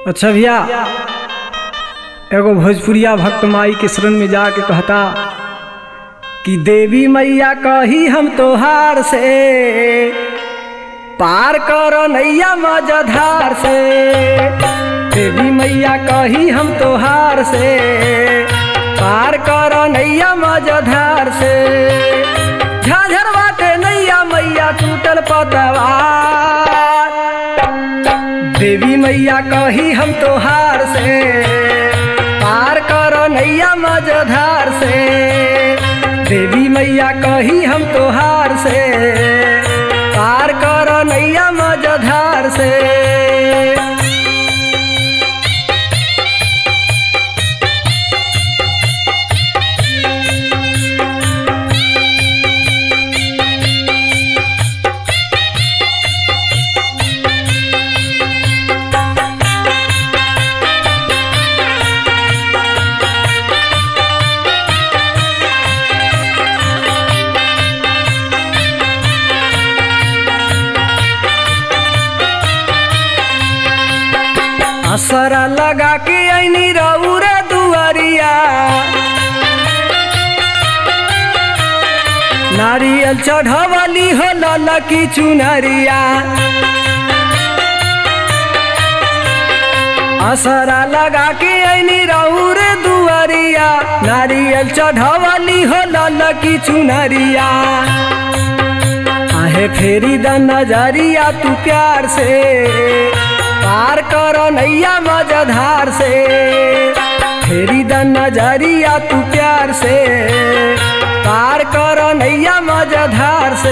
अच्छा भैया एगो भोजपुरिया भक्त माई के शरण में जाके कहता कि देवी मैया कही हम तोहार से पार कर नैया मजधार से देवी मैया कही हम तोहार से पार कर नैया मजधार से झाझर बाटे नैया मैया टूटल पतवार देवी मैया कही हम तोहार से पार कर नैया मजधार से देवी मैया कही हम तोहार से पार कर नैया मजधार से असरा लगा के ऐनी रौरा दुआरिया नारियल चढ़वली हो ललकी चुनरिया असरा लगा के ऐनी रौरे दुआरिया नारियल चढ़वली हो ललकी चुनरिया आहे फेरी द नजरिया तू प्यार से पार कर नैया मजधार से फेरी द नजरिया तू प्यार से पार कर नैया मजधार से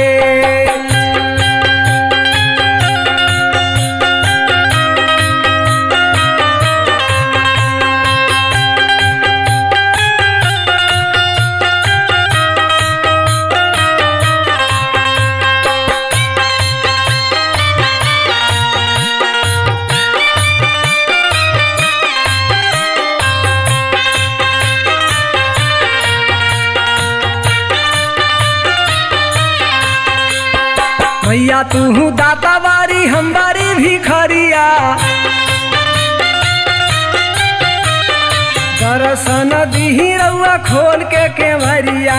भैया तू दाता बारी हम बारी भिखरिया दर्शन दिही रउआ खोल के केवरिया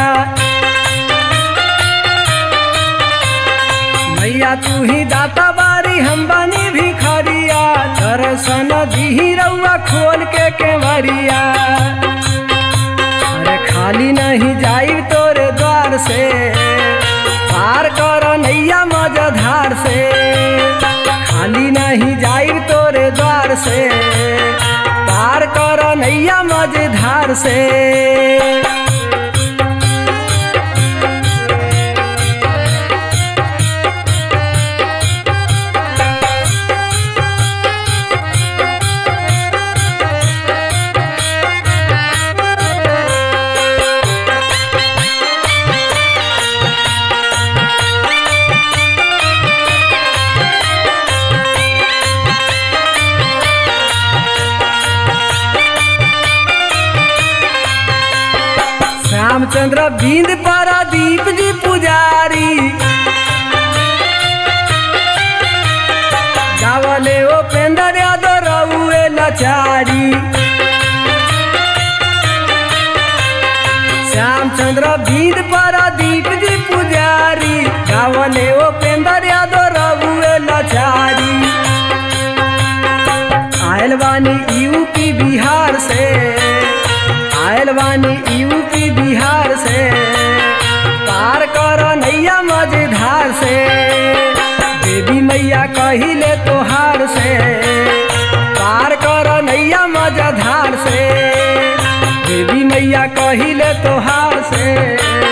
भैया तू ही दाता बारी हम बानी भिखरिया दर्शन दिही रउआ खोल के केवरिया अरे खाली नहीं जाई तोरे द्वार से पार कर नैया मजधार से खाली नहीं जाई तोरे द्वार से पार कर नैया मजधार से रामचंद्र बिंद पारादीप जी पुजारी गावले उपेंद्र यादव रउए लाचारी श्यामचंद्र बिंद पारादीप जी पुजारी गावले उपेंद्र यादव रउए लाचारी आयल बानी यूपी बिहार से आयल बानी यूपी बिहार से पार कर नैया मझधार से देवी मैया कहिले तोहार से पार कर नैया मझधार से देवी मैया कहिले तोहार से